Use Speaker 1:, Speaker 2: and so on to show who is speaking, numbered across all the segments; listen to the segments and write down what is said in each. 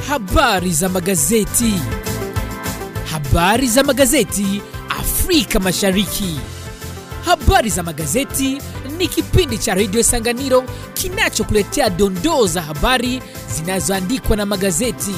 Speaker 1: Habari za magazeti. Habari za magazeti Afrika Mashariki. Habari za magazeti ni kipindi cha redio Sanganiro kinachokuletea dondoo za habari zinazoandikwa na magazeti.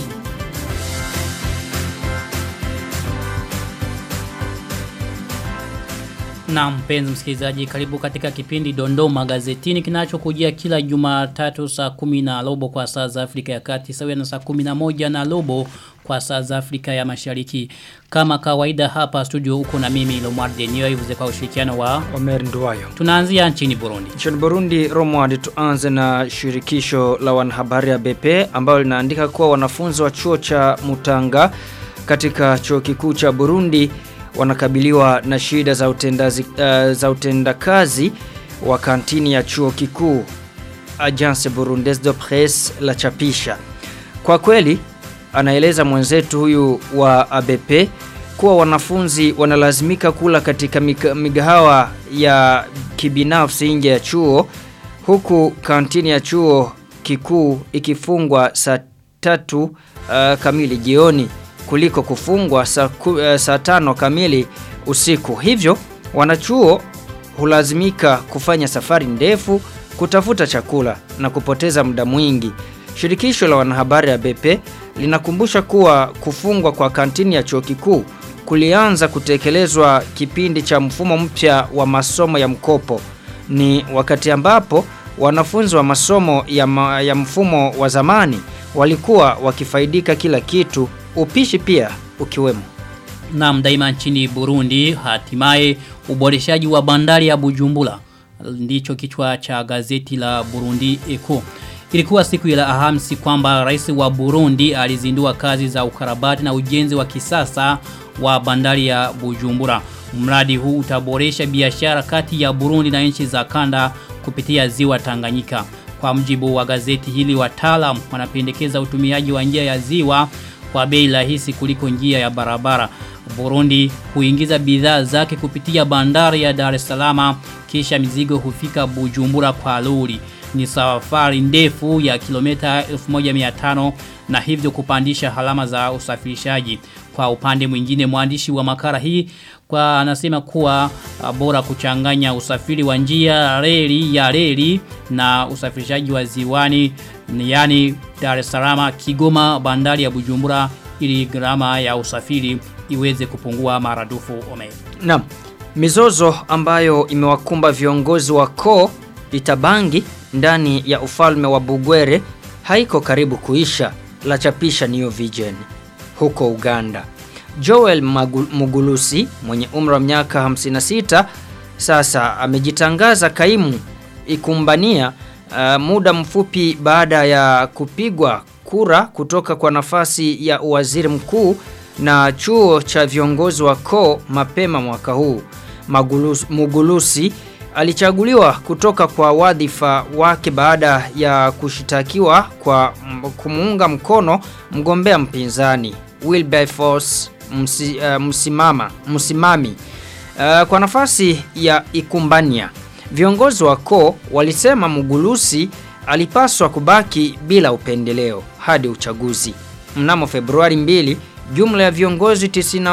Speaker 2: Na mpenzi msikilizaji karibu katika kipindi Dondoo Magazetini kinachokujia kila Jumatatu saa kumi na robo kwa saa za Afrika ya Kati sawia na saa kumi na moja na robo kwa saa za Afrika ya Mashariki. Kama kawaida hapa studio uko na mimi Lomar Denio ivuze kwa ushirikiano wa
Speaker 3: Omer Nduwayo.
Speaker 2: Tunaanzia nchini Burundi.
Speaker 3: Nchini Burundi, Romward, tuanze na shirikisho la wanahabari ya BP ambalo linaandika kuwa wanafunzi wa chuo cha Mutanga katika chuo kikuu cha Burundi wanakabiliwa na shida za utendazi, uh, za utendakazi wa kantini ya chuo kikuu Agence Burundaise de Presse la chapisha. Kwa kweli anaeleza mwenzetu huyu wa ABP kuwa wanafunzi wanalazimika kula katika migahawa ya kibinafsi nje ya chuo huku kantini ya chuo kikuu ikifungwa saa tatu uh, kamili jioni kuliko kufungwa saa, uh, saa tano kamili usiku. Hivyo wanachuo hulazimika kufanya safari ndefu kutafuta chakula na kupoteza muda mwingi. Shirikisho la wanahabari ya BP linakumbusha kuwa kufungwa kwa kantini ya chuo kikuu kulianza kutekelezwa kipindi cha mfumo mpya wa masomo ya mkopo. Ni wakati ambapo wanafunzi wa masomo ya, ma, ya mfumo wa zamani walikuwa wakifaidika kila kitu upishi pia ukiwemo.
Speaker 2: Naam daima nchini Burundi hatimaye uboreshaji wa bandari ya Bujumbura ndicho kichwa cha gazeti la Burundi Eco. Ilikuwa siku ya Alhamisi kwamba rais wa Burundi alizindua kazi za ukarabati na ujenzi wa kisasa wa bandari ya Bujumbura. Mradi huu utaboresha biashara kati ya Burundi na nchi za kanda kupitia ziwa Tanganyika. Kwa mjibu wa gazeti hili wataalam wanapendekeza utumiaji wa njia ya ziwa kwa bei rahisi kuliko njia ya barabara. Burundi huingiza bidhaa zake kupitia bandari ya Dar es Salaam kisha mizigo hufika Bujumbura kwa lori. Ni safari ndefu ya kilomita 1500 na hivyo kupandisha halama za usafirishaji. Kwa upande mwingine mwandishi wa makara hii kwa anasema kuwa bora kuchanganya usafiri wa njia reli ya reli na usafirishaji wa ziwani yani Dar es Salaam, Kigoma, bandari ya Bujumbura ili gharama ya usafiri iweze kupungua maradufu ome.
Speaker 3: Naam. Mizozo ambayo imewakumba viongozi wa koo Itabangi ndani ya ufalme wa Bugwere haiko karibu kuisha la chapisha New Vision huko Uganda. Joel Mugulusi mwenye umri wa miaka 56 sasa amejitangaza kaimu ikumbania uh, muda mfupi baada ya kupigwa kura kutoka kwa nafasi ya uwaziri mkuu na chuo cha viongozi wa koo mapema mwaka huu. Magulusi, Mugulusi alichaguliwa kutoka kwa wadhifa wake baada ya kushitakiwa kwa kumuunga mkono mgombea mpinzani Wilberforce msi, uh, msimama, msimami uh, kwa nafasi ya ikumbania. Viongozi wa koo walisema Mugulusi alipaswa kubaki bila upendeleo hadi uchaguzi. Mnamo Februari 2, jumla ya viongozi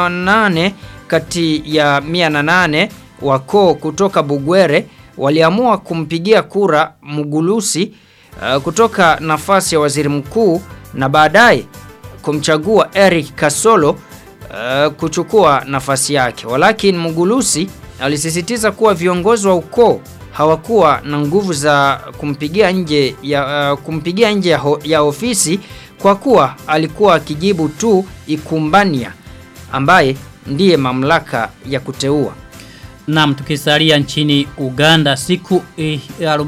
Speaker 3: 98 kati ya 108 wa koo kutoka Bugwere waliamua kumpigia kura Mugulusi uh, kutoka nafasi ya waziri mkuu na baadaye kumchagua Eric Kasolo uh, kuchukua nafasi yake. Walakini Mugulusi alisisitiza kuwa viongozi wa ukoo hawakuwa na nguvu za kumpigia nje ya uh, kumpigia nje ya, ho, ya ofisi kwa kuwa alikuwa akijibu tu ikumbania ambaye ndiye mamlaka ya kuteua.
Speaker 2: Naam tukisalia nchini Uganda siku eh,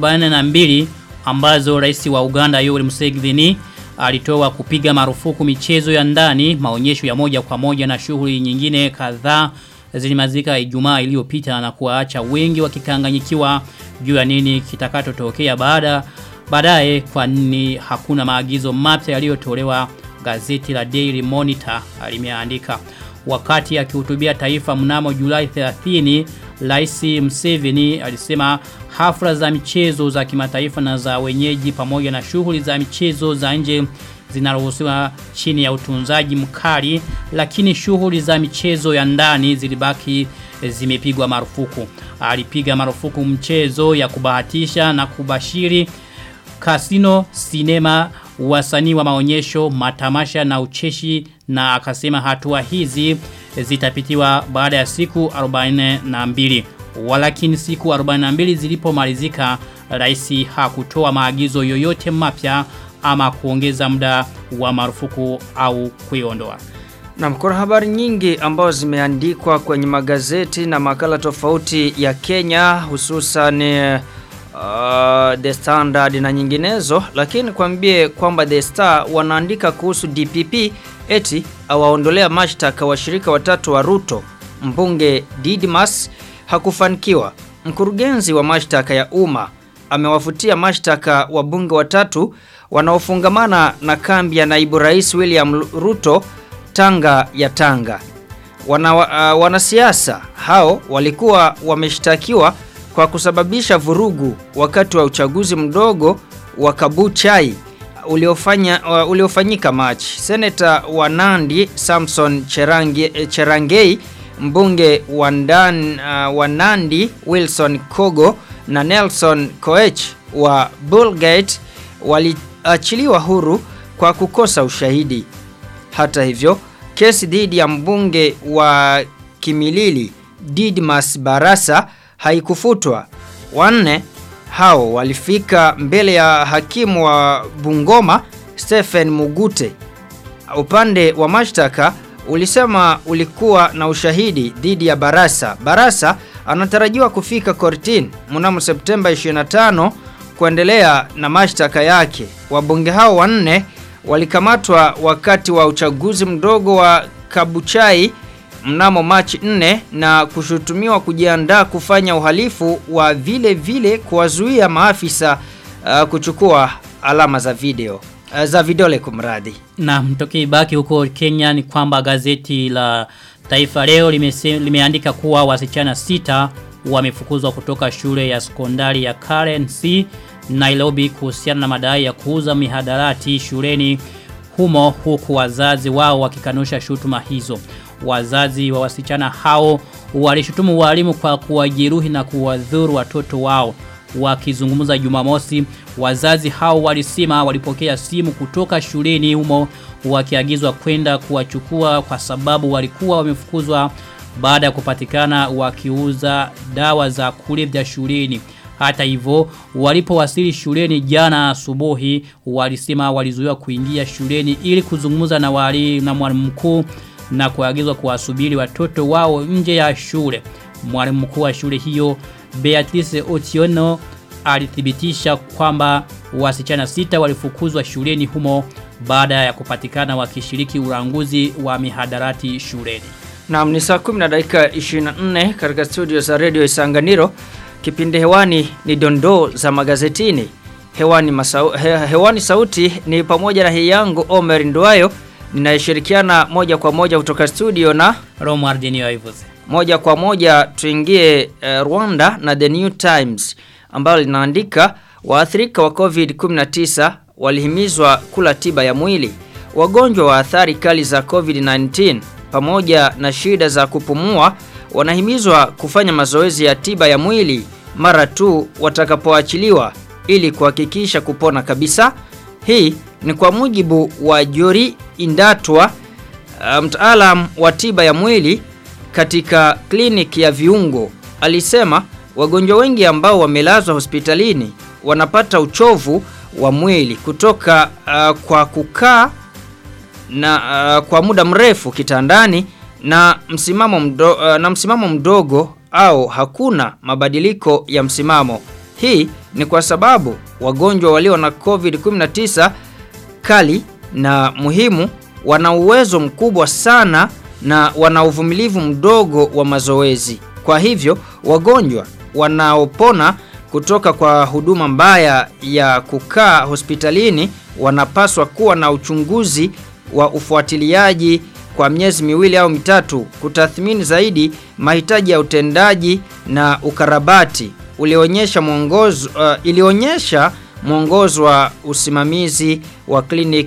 Speaker 2: 42 ambazo rais wa Uganda Yoweri Museveni alitoa kupiga marufuku michezo ya ndani, maonyesho ya moja kwa moja na shughuli nyingine kadhaa zilimazika Ijumaa iliyopita na kuwaacha wengi wakikanganyikiwa juu ya nini kitakachotokea baada baadaye kwa nini hakuna maagizo mapya yaliyotolewa gazeti la Daily Monitor limeandika wakati akihutubia taifa mnamo Julai 30 Rais Museveni alisema hafla za michezo za kimataifa na za wenyeji pamoja na shughuli za michezo za nje zinaruhusiwa chini ya utunzaji mkali lakini shughuli za michezo ya ndani zilibaki zimepigwa marufuku. Alipiga marufuku mchezo ya kubahatisha na kubashiri kasino, sinema, wasanii wa maonyesho, matamasha na ucheshi na akasema hatua hizi zitapitiwa baada ya siku 42. Walakini siku 42 zilipomalizika rais hakutoa maagizo yoyote mapya ama kuongeza muda wa marufuku au kuiondoa.
Speaker 3: Na kuna habari nyingi ambazo zimeandikwa kwenye magazeti na makala tofauti ya Kenya hususan uh, The Standard na nyinginezo lakini kwambie kwamba The Star wanaandika kuhusu DPP eti awaondolea mashtaka washirika watatu wa Ruto mbunge Didmas hakufanikiwa mkurugenzi wa mashtaka ya umma amewafutia mashtaka wabunge watatu wanaofungamana na kambi ya naibu rais William Ruto Tanga ya Tanga. Wana, uh, wanasiasa hao walikuwa wameshtakiwa kwa kusababisha vurugu wakati wa uchaguzi mdogo wa Kabuchai uliofanya uh, uliofanyika Machi. Seneta wa Nandi Samson Cherange, Cherangei, mbunge wa, Ndan, uh, wa Nandi Wilson Kogo na Nelson Koech wa Bullgate waliachiliwa huru kwa kukosa ushahidi. Hata hivyo, kesi dhidi ya mbunge wa Kimilili Didmas Barasa haikufutwa. Wanne hao walifika mbele ya hakimu wa Bungoma Stephen Mugute. Upande wa mashtaka ulisema ulikuwa na ushahidi dhidi ya Barasa. Barasa anatarajiwa kufika kortini mnamo Septemba 25 kuendelea na mashtaka yake. Wabunge hao wanne walikamatwa wakati wa uchaguzi mdogo wa Kabuchai mnamo Machi 4 na kushutumiwa kujiandaa kufanya uhalifu wa vile vile kuwazuia maafisa uh, kuchukua alama za video uh, za vidole kumradi.
Speaker 2: Na mtoki baki huko Kenya ni kwamba gazeti la Taifa leo limese, limeandika kuwa wasichana sita wamefukuzwa kutoka shule ya sekondari ya Karen C Nairobi kuhusiana na madai ya kuuza mihadarati shuleni humo huku wazazi wao wakikanusha shutuma hizo. Wazazi wa wasichana hao walishutumu walimu kwa kuwajeruhi na kuwadhuru watoto wao. Wakizungumza Jumamosi, wazazi hao walisema walipokea simu kutoka shuleni humo wakiagizwa kwenda kuwachukua kwa sababu walikuwa wamefukuzwa baada ya kupatikana wakiuza dawa za kulevya shuleni. Hata hivyo walipowasili shuleni jana asubuhi walisema walizuiwa kuingia shuleni ili kuzungumza na wali na mwalimu mkuu na kuagizwa kuwasubiri watoto wao nje ya shule. Mwalimu mkuu wa shule hiyo Beatrice Otiono alithibitisha kwamba wasichana sita walifukuzwa shuleni humo baada ya kupatikana wakishiriki uranguzi wa mihadarati shuleni.
Speaker 3: Naam ni saa 10 na dakika 24 katika studio za Radio Isanganiro. Kipindi hewani ni dondoo za magazetini. Hewani, masau, he, hewani sauti ni pamoja na hii yangu Omer Nduayo ninayeshirikiana moja kwa moja kutoka studio na
Speaker 2: Romuald Niyoivuze.
Speaker 3: Moja kwa moja tuingie uh, Rwanda na The New Times ambalo linaandika waathirika wa COVID-19 walihimizwa kula tiba ya mwili. Wagonjwa wa athari kali za COVID-19 pamoja na shida za kupumua wanahimizwa kufanya mazoezi ya tiba ya mwili mara tu watakapoachiliwa ili kuhakikisha kupona kabisa. Hii ni kwa mujibu wa Jori Indatwa, mtaalam wa tiba ya mwili katika kliniki ya viungo. Alisema wagonjwa wengi ambao wamelazwa hospitalini wanapata uchovu wa mwili kutoka uh, kwa kukaa na uh, kwa muda mrefu kitandani na msimamo mdo, uh, na msimamo mdogo au hakuna mabadiliko ya msimamo. Hii ni kwa sababu wagonjwa walio na COVID-19 kali na muhimu wana uwezo mkubwa sana na wana uvumilivu mdogo wa mazoezi. Kwa hivyo wagonjwa wanaopona kutoka kwa huduma mbaya ya kukaa hospitalini wanapaswa kuwa na uchunguzi wa ufuatiliaji kwa miezi miwili au mitatu kutathmini zaidi mahitaji ya utendaji na ukarabati ulionyesha mwongozo uh, ilionyesha mwongozo wa usimamizi wa clinic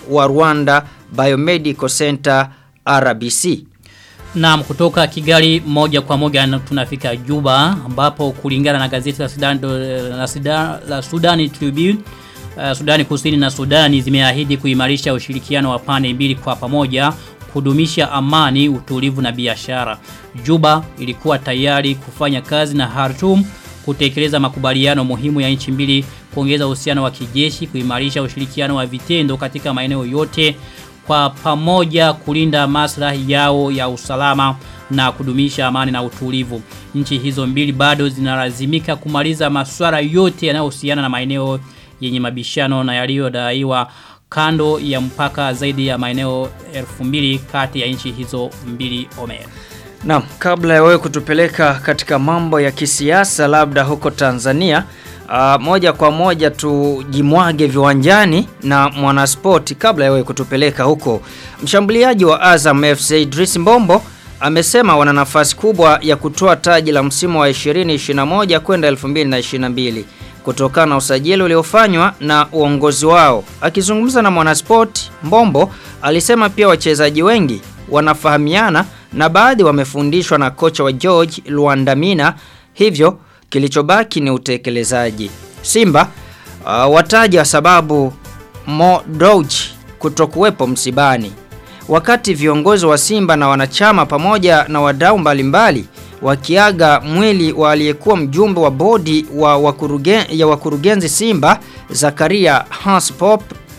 Speaker 3: wa Rwanda Biomedical Center RBC.
Speaker 2: Naam kutoka Kigali moja kwa moja na tunafika Juba ambapo kulingana na gazeti la Sudan la Sudan la Sudani Tribune uh, Sudani Kusini na Sudani zimeahidi kuimarisha ushirikiano wa pande mbili kwa pamoja kudumisha amani, utulivu na biashara. Juba ilikuwa tayari kufanya kazi na Khartoum kutekeleza makubaliano muhimu ya nchi mbili, kuongeza uhusiano wa kijeshi, kuimarisha ushirikiano wa vitendo katika maeneo yote kwa pamoja kulinda maslahi yao ya usalama na kudumisha amani na utulivu. Nchi hizo mbili bado zinalazimika kumaliza masuala yote yanayohusiana na maeneo yenye mabishano na yaliyodaiwa kando ya mpaka zaidi ya maeneo 2000 kati ya nchi hizo mbili Omer.
Speaker 3: Naam, kabla ya wewe kutupeleka katika mambo ya kisiasa labda huko Tanzania, uh, moja kwa moja tujimwage viwanjani na mwanaspoti kabla ya wewe kutupeleka huko. Mshambuliaji wa Azam FC Idris Mbombo amesema wana nafasi kubwa ya kutoa taji la msimu wa 2021 kwenda 2022 kutokana na usajili uliofanywa na uongozi wao. Akizungumza na Mwanasport, Mbombo alisema pia wachezaji wengi wanafahamiana na baadhi wamefundishwa na kocha wa George Luandamina, hivyo kilichobaki ni utekelezaji. Simba uh, wataja sababu Mo Dewji kutokuwepo msibani. Wakati viongozi wa Simba na wanachama pamoja na wadau mbalimbali wakiaga mwili wa aliyekuwa mjumbe wa bodi wa wakurugen, ya wakurugenzi Simba Zakaria Hans Pop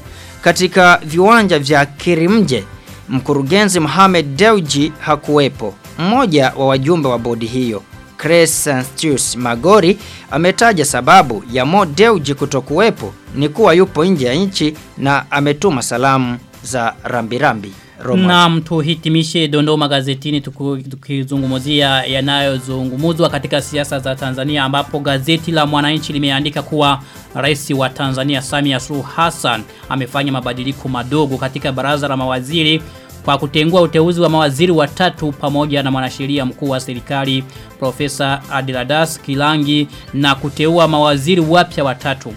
Speaker 3: katika viwanja vya Kirimje mkurugenzi Mohamed Dewji hakuwepo. Mmoja wa wajumbe wa bodi hiyo Crescentius Magori ametaja sababu ya Mo Dewji kutokuwepo ni kuwa yupo nje ya nchi na ametuma salamu za rambirambi. Roma.
Speaker 2: Naam tuhitimishe dondoo magazetini tuku- tukizungumzia yanayozungumzwa katika siasa za Tanzania ambapo gazeti la Mwananchi limeandika kuwa rais wa Tanzania Samia Suluhu Hassan amefanya mabadiliko madogo katika baraza la mawaziri kwa kutengua uteuzi wa mawaziri watatu pamoja na mwanasheria mkuu wa serikali Profesa Adiladas Kilangi na kuteua mawaziri wapya watatu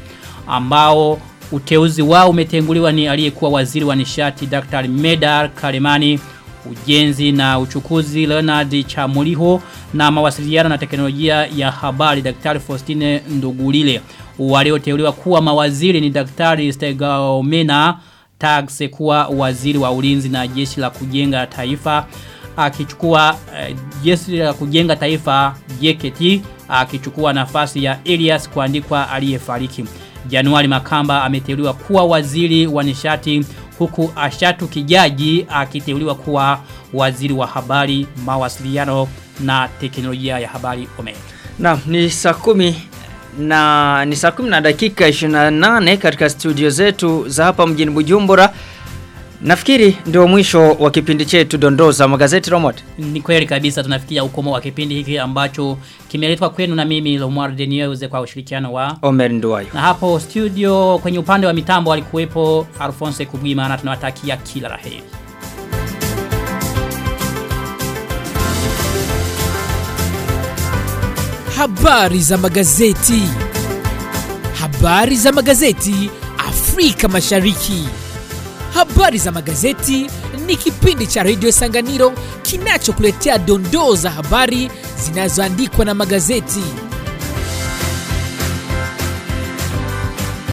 Speaker 2: ambao uteuzi wao umetenguliwa ni aliyekuwa waziri wa nishati Dr. Medar Kalemani ujenzi na uchukuzi Leonard Chamuliho na mawasiliano na teknolojia ya habari Daktari Faustine Ndugulile walioteuliwa kuwa mawaziri ni Daktari Stegaomena Tagse kuwa waziri wa ulinzi na jeshi la kujenga taifa akichukua uh, jeshi la kujenga taifa JKT akichukua nafasi ya Elias kuandikwa aliyefariki Januari Makamba ameteuliwa kuwa waziri wa nishati huku Ashatu Kijaji akiteuliwa kuwa waziri wa habari, mawasiliano na teknolojia ya habari Ome.
Speaker 3: Naam, ni saa kumi na ni saa kumi na dakika 28 katika studio zetu za hapa mjini Bujumbura. Nafikiri ndio mwisho wa kipindi chetu dondoo za magazeti Romot.
Speaker 2: Ni kweli kabisa tunafikia ukomo wa kipindi hiki ambacho kimeletwa kwenu na mimi Lomar Denieuze kwa ushirikiano wa
Speaker 3: Omer Nduwayo.
Speaker 2: na hapo studio kwenye upande wa mitambo alikuwepo Alphonse Kubwima na tunawatakia kila laheri.
Speaker 1: Habari za magazeti. Habari za magazeti Afrika Mashariki. Habari za magazeti ni kipindi cha redio Sanganiro kinachokuletea dondoo za habari zinazoandikwa na magazeti.